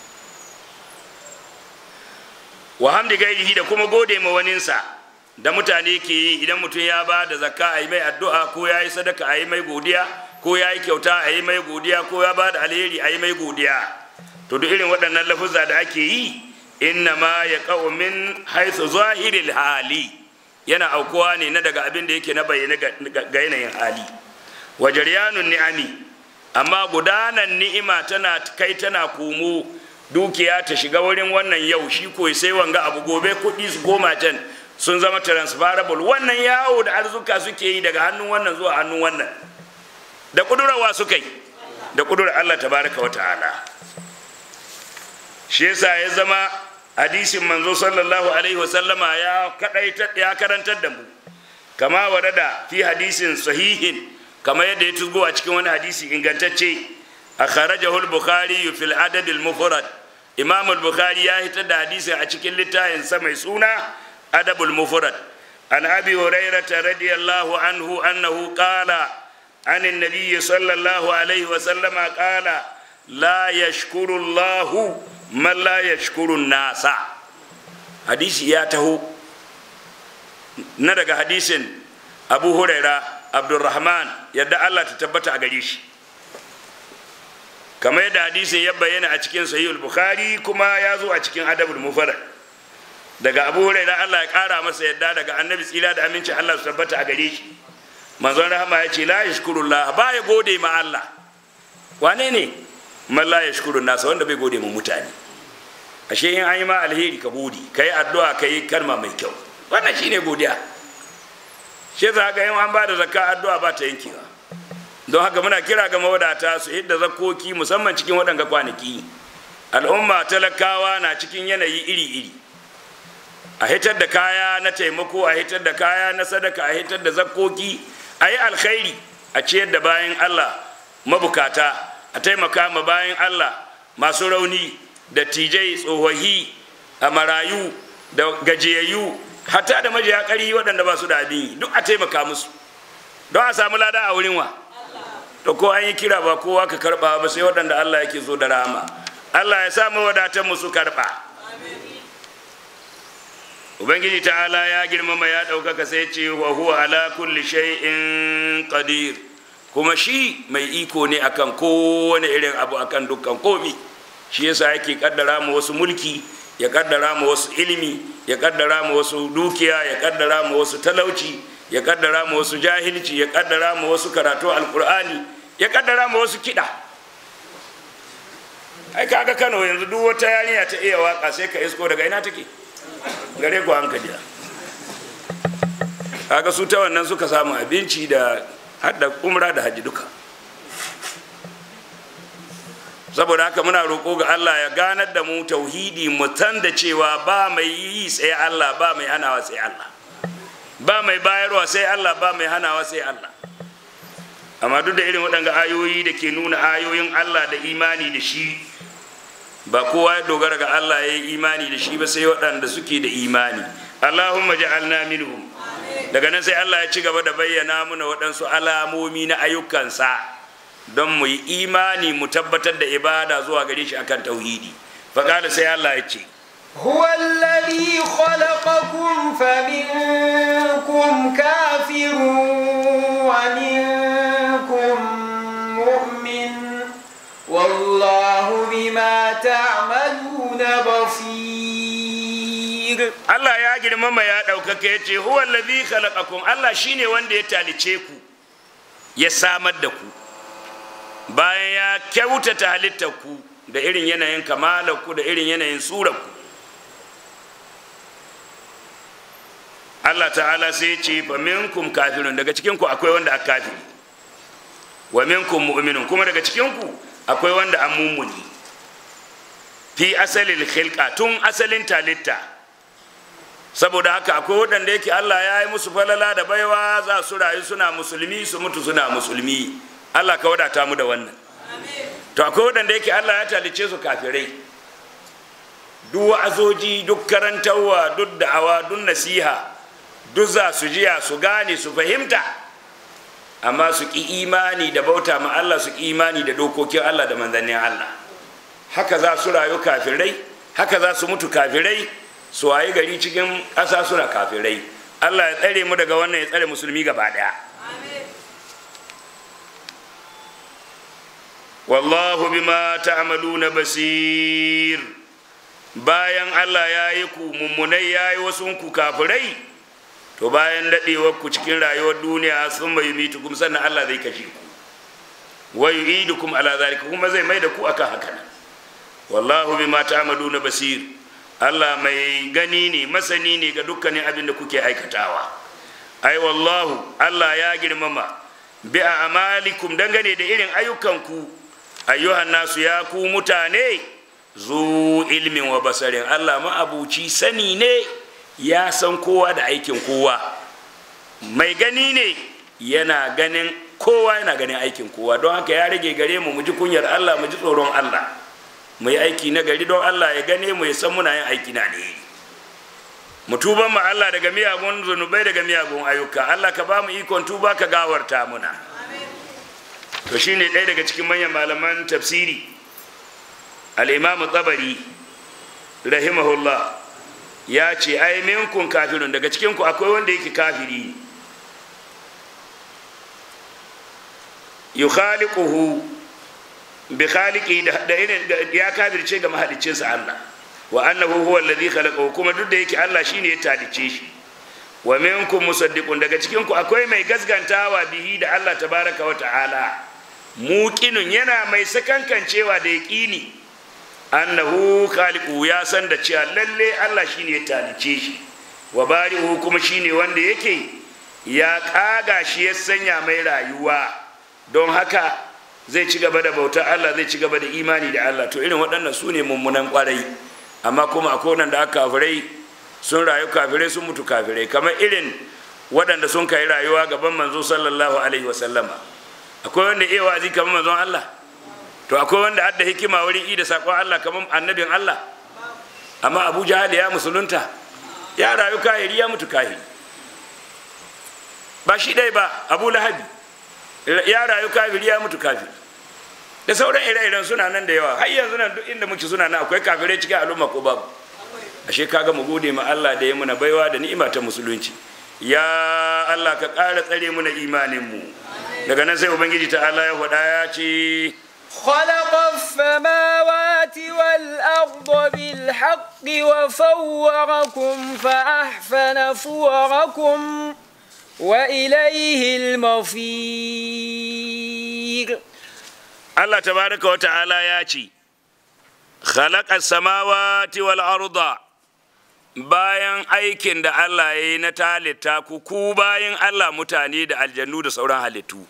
Speaker 3: wa hamdi gairihi da kuma gode ma waninsa da mutane ke yi idan mutum ya ba da zakka a yi mai addu'a ko ya yi sadaka a yi mai godiya ko ya yi kyauta a yi mai godiya ko ya ba da alheri a yi mai godiya to duk irin waɗannan lafuzza da ake yi inna ma ya min haithu zahiril hali yana aukuwa ne na daga abin da yake na bayyana ga yanayin hali wa jaryanun ni'ami amma gudanan ni'ima tana kai tana komo dukiya ta shiga wurin wannan yau shi ko sai wanga abu gobe kuɗi su koma can sun zama transferable wannan yawo da arzuka suke yi daga hannun wannan zuwa hannun wannan da kudurawa suka yi da kudurar Allah tabaraka wa ta'ala shi yasa ya zama hadisin manzo sallallahu alaihi wasallama ya kadaita ya karantar da mu kama warada fi hadisin sahihin kama yadda ya tuzgo a cikin wani hadisi ingantacce akhrajahu al-bukhari fi al-adab al-mufrad imam al-bukhari ya hitar da hadisin a cikin littafin sa mai suna adab al-mufrad an abi hurairah radiyallahu anhu annahu qala عن النبي صلى الله عليه وسلم قال لا يشكر الله man la yashkurun nasa hadisi ya taho na daga hadisin abu huraira abdurrahman yadda allah ta tabbata a gare shi kamar yadda hadisin ya bayyana a cikin sahihul bukhari kuma ya zo a cikin adabul mufarrad daga abu huraira allah ya kara masa yadda daga annabi tsira da aminci allah su tabbata a gare shi manzon rahama ya ce la yashkurullah ba ya gode ma allah wane ne man la yashkurun nasa wanda bai gode ma mutane ashe in an yi ma alheri ka gode ka yi addu'a ka yi kalma mai kyau wannan shine godiya shi za ga yin an ba da zakka addu'a ba ta yankewa don haka muna kira ga mawadata su hidda zakkoki musamman cikin waɗanga kwanaki al'umma talakawa na cikin yanayi iri-iri a hitar da kaya na taimako a hitar da kaya na sadaka a hitar da zakkoki a yi alkhairi a ciyar da bayan allah mabukata a taimaka ma bayan allah masu rauni da tijai tsohahi a marayu da gajiyayyu hatta da majiya ƙari waɗanda ba su da abin duk a taimaka musu don a samu lada a wurin wa to ko an yi kira ba kowa ka karɓa ba sai waɗanda Allah yake so da rahama Allah ya samu wadatan musu karɓa ubangiji ta'ala ya girmama ya ɗaukaka sai ce wa huwa ala kulli shay'in qadir kuma shi mai iko ne akan kowane irin abu akan dukkan komi shi yasa yake kaddara mu wasu mulki ya kaddara mu wasu ilimi ya kaddara mu wasu dukiya ya kaddara mu wasu talauci ya kaddara mu wasu jahilci ya kaddara mu wasu karatu alkur'ani ya kaddara mu wasu kiɗa ai kaga kano yanzu duk wata yarinya ta iya waka sai ka isko daga ina take gare ku hankali kaga su ta wannan suka samu abinci da hadda umra da hajji duka saboda haka muna roƙo ga Allah ya ganar da mu tauhidi mu san da cewa ba mai yi sai Allah ba mai hanawa sai Allah ba mai bayarwa sai Allah ba mai hanawa sai Allah amma duk da irin waɗanga ayoyi da ke nuna ayoyin Allah da imani da shi ba kowa ya dogara ga Allah ya yi imani da shi ba sai waɗanda suke da imani Allahumma ja'alna minhum daga nan sai Allah ya ci gaba da bayyana muna waɗansu alamomi na ayyukansa don mu yi imani mu tabbatar da ibada zuwa gare shi akan tauhidi faƙada sai Allah ya ce
Speaker 2: هو الذي خلقكم فمنكم كافر ومنكم مؤمن والله بما تعملون بصير
Speaker 3: Allah ya girmama ya ɗaukaka ya ce huwa allazi khalaqakum Allah shine wanda ya talice ku ya samar da ku bayan ya kyautata halittar ku da irin yanayin kamalar ku da irin yanayin surar ku Allah ta'ala sai ya ce fa minkum kafirun daga cikin ku akwai wanda aka kafiri wa minkum mu'minun kuma daga cikin ku akwai wanda an mummuni fi asalin khilqa tun asalin talitta saboda haka akwai waɗanda yake Allah ya yi musu falala da baiwa za su rayu suna musulmi su mutu suna musulmi Allah ka wadata mu da wannan to akwai waɗanda yake Allah ya talice su kafirai duk wa'azoji duk karantarwa duk da'awa duk nasiha duk za su jiya su gane su fahimta amma su ki imani da bauta ma Allah su ki imani da dokokin Allah da manzannin Allah haka za su rayu kafirai haka za su mutu kafirai su wayi gari cikin ƙasa suna kafirai Allah ya tsare mu daga wannan ya tsare musulmi gaba ɗaya wallahu bima ta'maluna basir bayan Allah ya yi ku mummunai ya yi wasu ku kafirai to bayan daɗewar ku cikin rayuwar duniya sun mai mitu kuma sannan Allah zai kashe ku wa yu'idukum ala zalika kuma zai mai da ku akan haka nan wallahu bima ta'maluna basir Allah mai gani ne masani ne ga dukkanin abin da kuke aikatawa ai wallahu Allah ya girmama bi amalikum dangane da irin ayyukanku ayyuhan nasu ya ku mutane zu ilmin wa basarin Allah ma'abuci sani ne ya san kowa da aikin kowa mai gani ne yana ganin kowa yana ganin aikin kowa don haka ya rage gare mu mu ji kunyar Allah mu ji tsoron Allah mu yi aiki na gari don Allah ya gane mu ya san muna yin aiki na ne mu tuban ma Allah daga miyagun zunubai daga miyagun ayyuka Allah ka ba mu ikon tuba ka gawarta muna to shine ɗaya daga cikin manyan malaman tafsiri al-imam tabari rahimahullah ya ce ai minkun kafirun daga cikin ku akwai wanda yake kafiri yukhaliquhu bi khaliqi da irin ya kafirce ga mahaliccinsa Allah wa annahu huwa alladhi khalaqahu kuma duk da yake Allah shine ya talice shi wa minkum musaddiqun daga cikin ku akwai mai gaskantawa bihi da Allah tabaraka wa ta'ala muqinun yana mai sakankancewa da yaqini annahu khaliqu ya san da cewa lalle Allah shine ya talice shi wa bari'u kuma shine wanda yake ya kaga shi ya sanya mai rayuwa don haka zai ci gaba da bautar Allah zai ci gaba da imani da Allah to irin waɗannan su ne mummunan ƙwarai amma kuma akwai waɗanda aka kafirai sun rayu kafirai sun mutu kafirai kamar irin waɗanda sun kai rayuwa gaban manzo sallallahu alaihi wa sallama akwai wanda iya wazi kamar manzon Allah to akwai wanda adda hikima wurin i da saƙon Allah kamar annabin Allah amma Abu Jahal ya musulunta ya rayu kahiri ya mutu kahiri ba shi ɗaya ba Abu Lahabi ya rayu kafiri ya mutu kafiri da sauran ire-iren suna nan da yawa har yanzu nan duk inda muke suna nan akwai kafirai cikin al'umma ko babu ashe kaga mu gode ma Allah da ya muna baiwa da ni'ima ta musulunci ya Allah ka ƙara tsare mu na imanin mu daga nan sai ubangiji ta Allah ya faɗa ya ce
Speaker 2: خلق السماوات والأرض بالحق وصوركم فأحسن صوركم وإليه المصير
Speaker 3: Allah tabaraka wa ta'ala ya ce khalaqa samawati wal arda bayan aikin da Allah ya yi na talitta ku ku bayan Allah mutane da aljannu da sauran halittu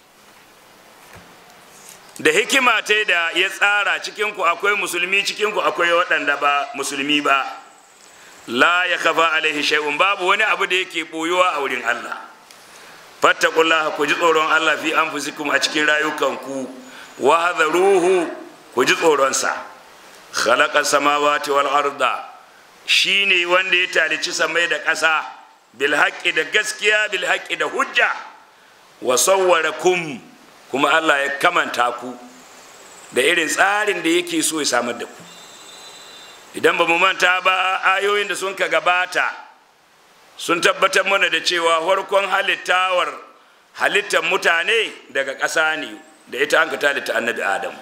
Speaker 3: da hikima ta da ya tsara cikinku akwai musulmi cikinku akwai waɗanda ba musulmi ba la ya kafa alaihi shay'un babu wani abu da yake boyuwa a wurin Allah fattaqullaha ku ji tsoron Allah fi anfusikum a cikin rayukanku wa hadharuhu ku ji tsoron sa khalaqa samawati wal arda shine wanda ya talici samai da ƙasa bil haqqi da gaskiya bil haqqi da hujja wa sawwarakum kuma Allah ya kamanta ku da irin tsarin da yake so ya samar da ku idan ba mu manta ba ayoyin da sun ka gabata sun tabbatar mana da cewa farkon halittawar halittar mutane daga ƙasa ne da ita an ka talita annabi adam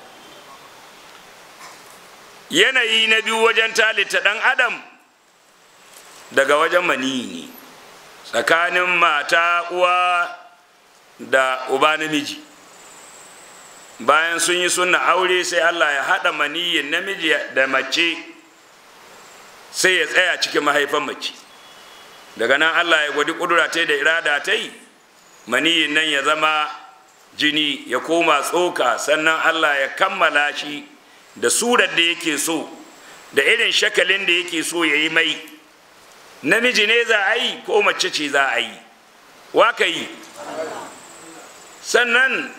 Speaker 3: yanayi na biyu wajen talita ɗan adam daga wajen maniyi ne tsakanin mata uwa da uba namiji bayan sun yi sunna aure sai allah ya haɗa maniyin namiji da mace sai ya tsaya cikin mahaifan mace daga nan allah ya gwadi ƙudura ta da irada ta yi maniyin nan ya zama jini ya koma tsoka sannan allah ya kammala shi da surar da yake so da irin shakalin da yake so ya yi mai namiji ne za a yi ko mace ce za a yi waka yi sannan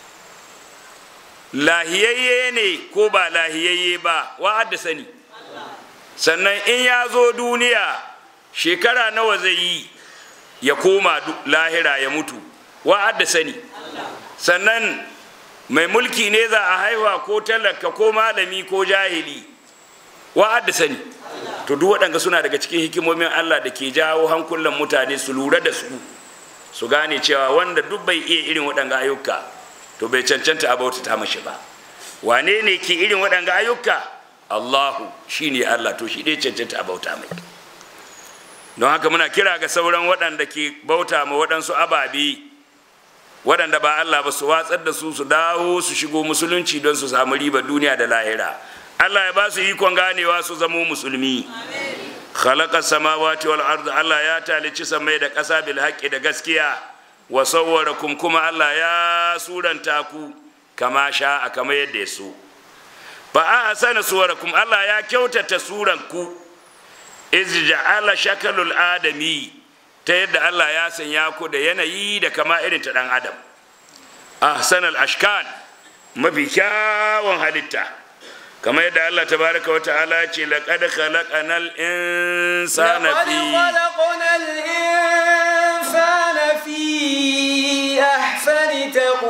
Speaker 3: lahiyayye ne ko ba lahiyayye ba wa sani sannan in ya zo duniya shekara nawa zai yi ya koma lahira ya mutu wa sani sannan mai mulki ne za a haihuwa ko talaka ko malami ko jahili wa sani to duk waɗanda suna daga cikin hikimomin allah da ke jawo hankulan mutane su lura da su su gane cewa wanda duk bai iya irin waɗanga ayyuka to bai cancanta a bautata mashi ba wane ne ke irin waɗanga ayyuka allahu shine allah to shi dai cancanta a bauta mai don haka muna kira ga sauran waɗanda ke bauta ma waɗansu ababe waɗanda ba allah ba su watsar da su su dawo su shigo musulunci don su samu riba duniya da lahira allah ya ba su ikon ganewa su zamo musulmi khalaqa samawati wal ard Allah ya talici samai da ƙasa bil haqqi da gaskiya wa sawwarakum kuma Allah ya suranta ku kama sha a kama yadda ya so fa ahsana suwarakum Allah ya kyautata suran ku iz ja'ala shakalul adami ta yadda Allah ya sanya ku da yanayi da kama irin ta dan adam ahsanal ashkal mafi kyawun halitta كما يدعى الله تبارك وتعالى لقد خلقنا الإنسان
Speaker 2: لقد
Speaker 3: في
Speaker 2: خلقنا الإنسان في أحسن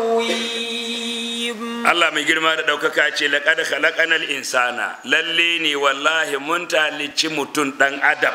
Speaker 2: تقويم
Speaker 3: Allah mai girma da ɗaukaka ce laƙad khalaqanal insana lalle ne wallahi mun talici mutum ɗan adam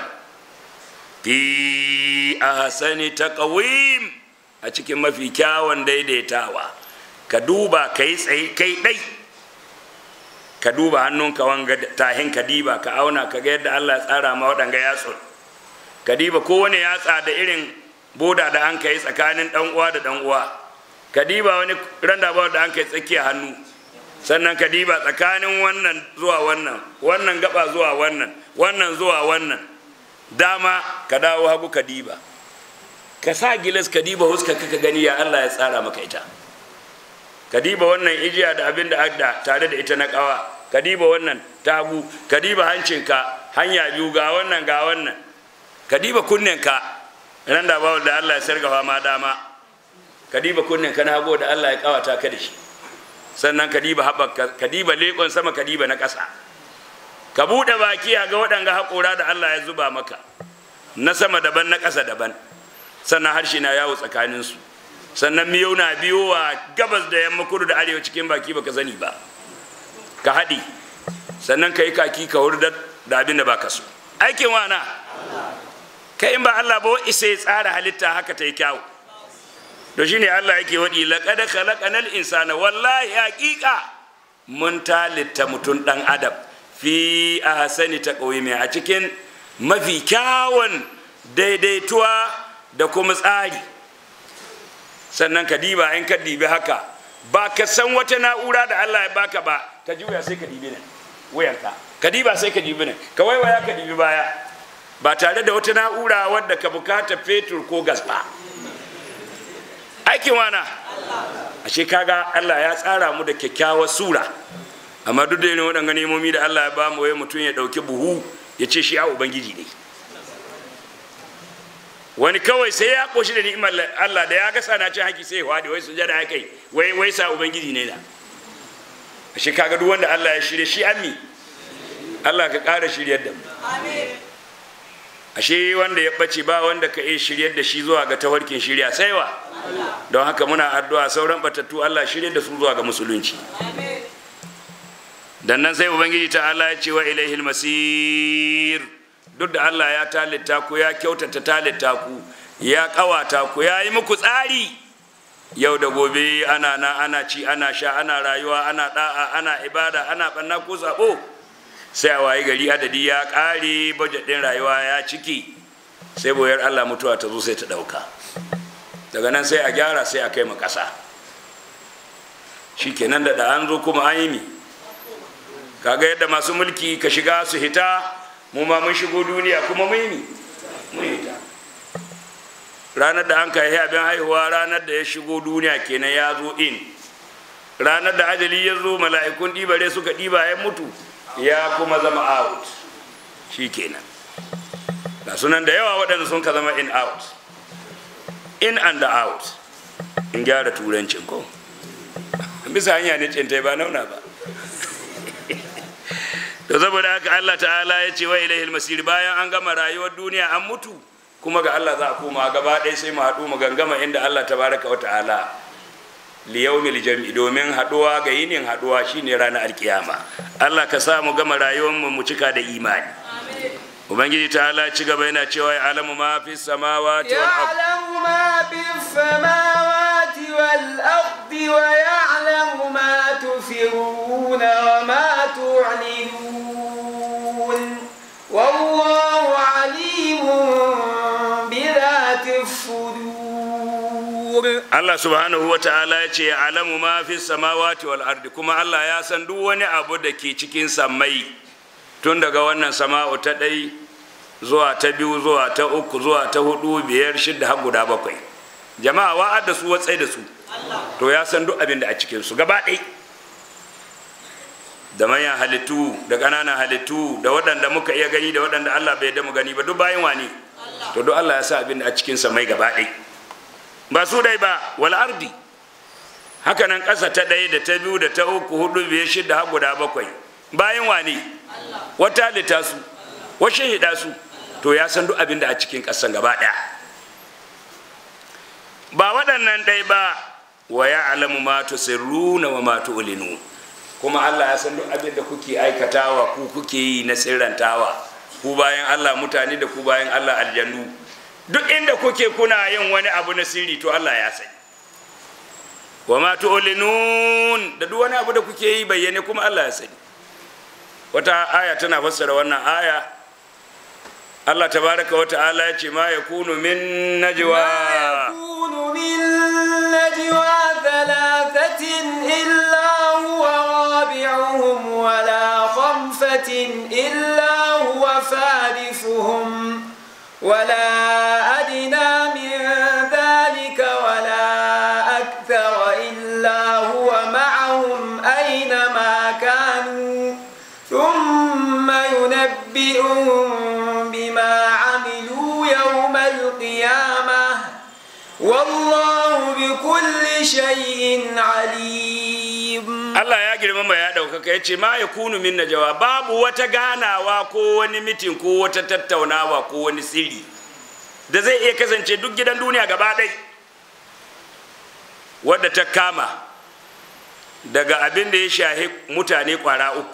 Speaker 3: fi ahsani taqwim a cikin mafi kyawun daidaitawa ka duba kai tsaye kai ɗai ka duba hannunka wanga tahin ka diba ka auna ka ga yadda Allah ya tsara ma waɗanga yatsun ka diba kowane yatsa da irin boda da an kai tsakanin ɗan uwa da ɗan uwa ka diba wani randa da an kai tsakiya hannu sannan ka diba tsakanin wannan zuwa wannan wannan gaba zuwa wannan wannan zuwa wannan dama ka dawo hagu ka diba ka sa gilas ka diba huska ka gani ya Allah ya tsara maka ita ka diba wannan ijiya da abin da adda tare da ita na kawa ka diba wannan tagu ka diba hancinka hanya biyu ga wannan ga wannan ka diba kunnenka ran da bawo da Allah ya sargafa ma dama ka diba kunnenka na hago da Allah ya kawata ka da shi sannan ka diba haɓaka ka diba leƙon sama ka diba na ƙasa ka buɗe baki ga waɗanga haƙora da Allah ya zuba maka na sama daban na ƙasa daban sannan harshe na yawo tsakaninsu sannan miyau na biyo wa gabas da yamma kudu da arewa cikin baki baka sani ba ka haɗi sannan ka yi kaki ka wurdar da abin da baka so aikin wana kai in ba Allah ba isa ya tsara halitta haka ta yi kyawu to shine Allah yake waɗi laqad khalaqanal insana wallahi haqiqa mun talitta mutum dan adam fi ahsani taqwimi a cikin mafi kyawun daidaituwa da kuma tsari sannan ka diba in ka dibi haka ba ka san wata na'ura da Allah ya baka ba ka juya sai ka dibi nan wayanka ka diba sai ka dibi nan ka waiwaya ka dibi baya ba tare da wata na'ura wadda ka bukata fetur ko gas ba aikin wana ashe kaga Allah ya tsara mu da kyakkyawar sura amma duk da irin waɗanga nemomi da Allah ya ba mu wai mutum ya ɗauki buhu ya ce shi ya ubangiji ne wani kawai sai ya koshi da ni'imar Allah da ya ga sana cin haki sai ya wade wai sujada ya kai wai wai sa ubangiji ne da ashe kaga duk wanda Allah ya shirye shi ammi Allah ka ƙara shiryar da mu ashe wanda ya ɓace ba wanda ka iya shiryar da shi zuwa ga tawarkin shirya sai wa don haka muna addu'a sauran batattu Allah shirye da su zuwa ga musulunci dan nan sai ubangiji ta Allah ya ce wa ilaihil masir duk da Allah ya talitta ku ya kyautata talitta ku ya kawata ku ya yi muku tsari yau da gobe ana na ana ci ana sha ana rayuwa ana da'a ana ibada ana banna ko sabo sai a wayi gari adadi ya kare budget din rayuwa ya ciki sai boyar Allah mutuwa ta zo sai ta dauka daga nan sai a gyara sai a kai mu kasa shikenan da da an zo kuma an yi mi kaga yadda masu mulki ka shiga su hita mu ma mun shigo duniya kuma mun yi mun hita ranar da an kai abin haihuwa ranar da ya shigo duniya kenan ya zo in ranar da ajali ya zo mala'ikun ɗibare suka ɗiba ya mutu ya kuma zama out shi kenan ga sunan da yawa waɗanda sun ka zama in out in and out in gyara turancin ko bisa hanya ne cintai ba nauna ba to saboda haka Allah ta'ala ya ce wa ilaihil masir bayan an gama rayuwar duniya an mutu kuma ga Allah za a koma gaba ɗaya sai mu haɗu mu gangama inda Allah tabaraka wa ta'ala liyaumil jam'i domin haɗuwa ga yinin haɗuwa shine ranar alkiyama Allah ka sa mu gama rayuwar mu mu cika da imani ubangiji ta'ala ci gaba yana cewa ya alamu ma fi samawati wal ard
Speaker 2: يعلم ما في السماوات والأرض ويعلم ما تسرون وما تعلنون والله عليم بذات الصدور
Speaker 3: Allah subhanahu wa ta'ala ya ce ya alamu ma fi samawati wal ardi kuma Allah ya san duk wani abu da ke cikin sammai tun daga wannan sama'u ta ɗai zuwa ta biyu zuwa ta uku zuwa ta hudu biyar shidda har guda bakwai jama'a wa'ad da su watsai da su to ya san duk abin da a cikin su gaba ɗai da manyan halittu da ƙananan halittu da waɗanda muka iya gani da waɗanda Allah bai da mu gani ba duk bayan wani to duk Allah ya sa abin da a cikin samai gaba ɗai ba su dai ba wal ardi haka nan ƙasa ta ɗaya da ta biyu da ta uku hudu biyar shida har guda bakwai bayan wane wata halitta su washe hida su to ya san duk abin da a cikin ƙasan gaba ɗaya ba waɗannan ɗai ba wa ya alamu ma tusirruna wa ma tu'linu kuma Allah ya san duk abin da kuke aikatawa ku kuke yi na sirrantawa ku bayan Allah mutane da ku bayan Allah aljannu duk inda kuke kuna yin wani abu na sirri to Allah ya sani wa ma tu'linun da duk wani abu da kuke yi bayyane kuma Allah ya sani wata aya tana fassara wannan aya Allah tabaraka wa ta'ala ya ce ma yakunu min najwa
Speaker 2: ما يكون من نجوى ثلاثة إلا هو رابعهم ولا خمسة إلا هو سادسهم ولا أدنى من ذلك ولا أكثر إلا هو معهم أينما كانوا ثم ينبئهم بما عملوا يوم القيامة والله بكل شيء عليم
Speaker 3: Allah ya girmama ya ɗaukaka ya ce ma ya kunu min najawa babu wata ganawa ko wani mitin ko wata tattaunawa ko wani sirri da zai iya kasance duk gidan duniya gaba ɗai wadda ta kama daga abin da ya shahi mutane ƙwara uku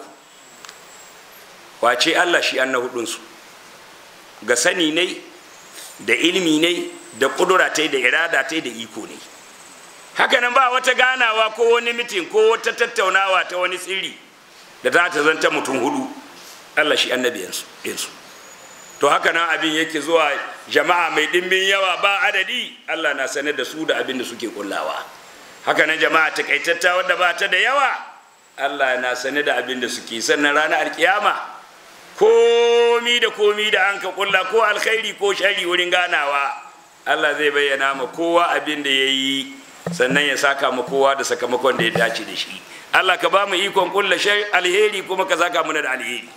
Speaker 3: wace Allah shi an na hudunsu ga sani ne da ilimi ne da ƙudura ta da irada ta da iko ne hakanan ba wata ganawa ko wani mitin ko wata tattaunawa ta wani tsiri da za ta zanta mutum hudu allah shi annabi yansu to hakanan abin yake zuwa jama'a mai ɗimbin yawa ba adadi allah na sanar da su da abin da suke kullawa hakanan jama'a takaitatta wadda ba ta da yawa allah na sanar da abin da suke sannan ranar alkiyama komi da komi da an ka kulla ko alkhairi ko shari wurin ganawa allah zai bayyana ma kowa abin da ya yi sannan ya saka mu kowa da sakamakon da ya dace da shi Allah ka ba mu ikon kulla shai alheri kuma ka saka mu da alheri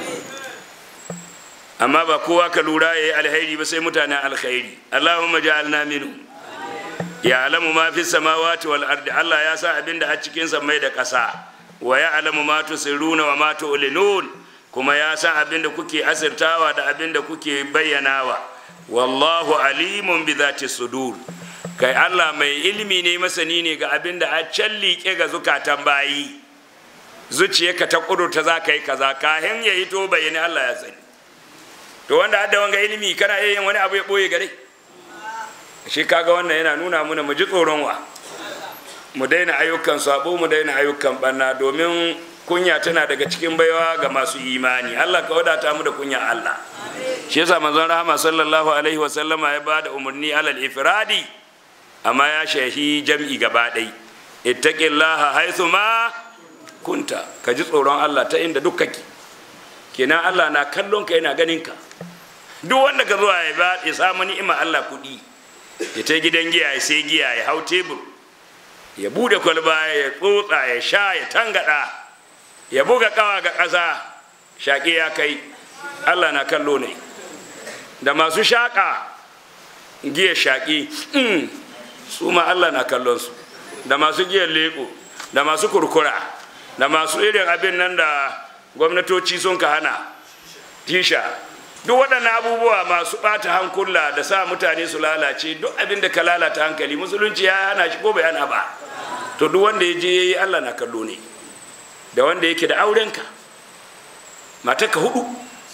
Speaker 3: amma ba kowa ka lura yayi alheri ba sai mutanen alkhairi Allahumma ja'alna minhu ya alamu ma fi samawati wal ardi Allah ya sa abin da a cikin mai da ƙasa wa ya alamu ma tusirruna wa ma tu'linun kuma ya sa abin da kuke asirtawa da abin da kuke bayyanawa wallahu alimun bi zati sudur kai Allah mai ilimi ne masani ne ga abin da a can liƙe ga zukatan bayi zuciyarka ta ƙudurta za ka yi kaza kahin ya hito bayani Allah ya sani to wanda hadda wanga ilimi kana iya yin wani abu ya ɓoye gare shi kaga wannan yana nuna muna mu ji tsoron wa mu daina ayyukan sabo mu daina ayyukan banna domin kunya tana daga cikin baiwa ga masu imani Allah ka wadata mu da kunya Allah shi yasa manzon rahama sallallahu alaihi wa sallama ya bada umarni alal ifradi amma ya shahi jam'i gaba ɗai ittaqillaha haythu ma kunta ka ji tsoron Allah ta inda duk kake kenan Allah na kallon ka yana ganin ka duk wanda ka zuwa ya ba ya samu ni'ima Allah kuɗi ya ta gidan giya ya sai giya ya hau tebur ya bude kwalba ya tsotsa ya sha ya tangada ya buga kawa ga ƙasa shaƙi ya kai allah na kallo ne da masu shaƙa giya shaƙi su ma allah na kallonsu da masu giyar leƙo da masu kurkura da masu irin abin nan da gwamnatoci sun ka hana tisha duk waɗannan abubuwa masu ɓata hankula da sa mutane su lalace duk abin da ka lalata hankali musulunci ya hana shi ko bai hana ba to duk wanda ya je ya yi allah na kallo ne da wanda yake da aurenka matarka hudu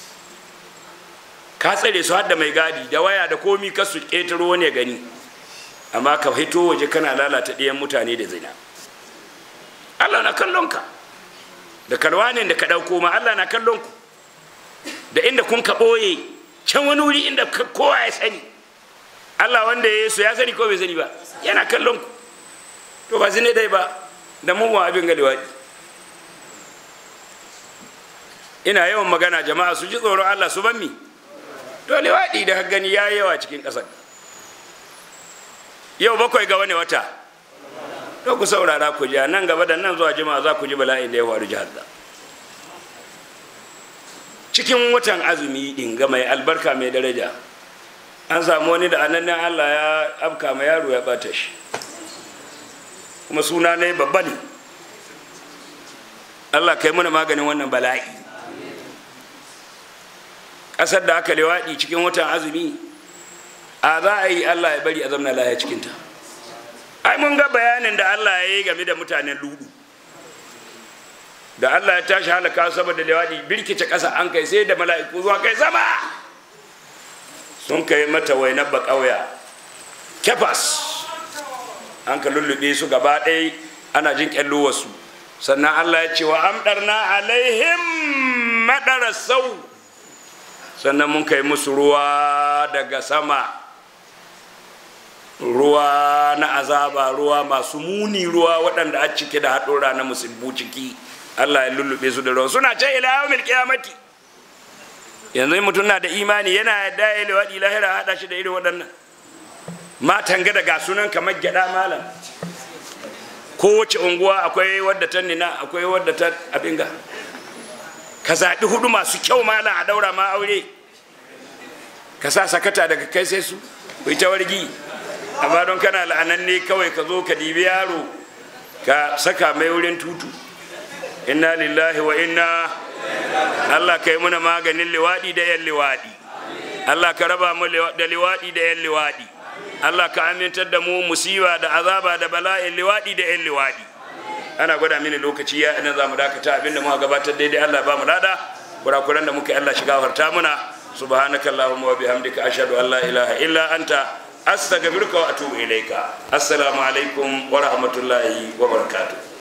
Speaker 3: ka tsare su da mai gadi da waya da komi ka su ƙetaro wani ya gani amma ka hito waje kana lalata ɗayan mutane da zina allah na kallon ka da kalwanin da ka ɗauko ma allah na kallon ku da inda kun ka ɓoye can wani wuri inda kowa ya sani allah wanda ya su ya sani ko bai sani ba yana kallon ku to ba zine dai ba da mu abin ga liwaɗi ina yawan magana jama'a su ji tsoron allah su ban mi to liwaɗi da gani ya yi yawa cikin ƙasar yau bakwai ga wani wata to ku saurara ku ji nan gaba da nan zuwa jima'a za ku ji bala'in da ya faru jihar da cikin watan azumi din ga mai albarka mai daraja an samu wani da anannin allah ya afka ma yaro ya bata shi kuma suna ne babba ne allah kai mana maganin wannan bala'i ƙasar da aka lewaɗi cikin watan azumi a za a yi allah ya bari a zamna lahiya cikinta ai mun ga bayanin da allah ya yi game da mutanen ludu da Allah ya tashi halaka saboda lewadi birkice ƙasa an kai sai da mala'iku zuwa kai sama sun kai mata wainar ba ƙauya kefas an ka lullube su gaba ɗaya ana jin ƙyallo wasu sannan Allah ya ce wa amɗarna alaihim maɗara sau sannan mun kai musu ruwa daga sama ruwa na azaba ruwa masu muni ruwa waɗanda a cike da haɗura na musibbu ciki Allah ya lullube su da ruwa suna ce ila yawmil qiyamati yanzu mutum na da imani yana yadda ya liwaɗi lahira haɗa shi da irin waɗannan matan ga daga sunan kamar gyaɗa malam kowace unguwa akwai wadda ta nina akwai wadda ta abinga ka zaɓi hudu masu kyau malam a daura ma aure ka sa sakata daga kai sai su ku ta wargi amma don kana la'ananne kawai ka zo ka dibi yaro ka saka mai wurin tutu inna lillahi wa inna Allah kai muna maganin liwaɗi da yan liwaɗi Allah ka raba mu da liwaɗi da yan liwaɗi Allah ka amintar da mu musiba da azaba da bala'in liwaɗi da yan liwaɗi ana gwada mini lokaci ya ina za mu dakata abinda muka gabatar daidai Allah ba mu lada kurakuran da muka yi Allah shiga harta muna subhanaka allahumma wa bihamdika ashhadu an la ilaha illa anta astaghfiruka wa atubu ilaika assalamu alaikum wa rahmatullahi wa barakatuh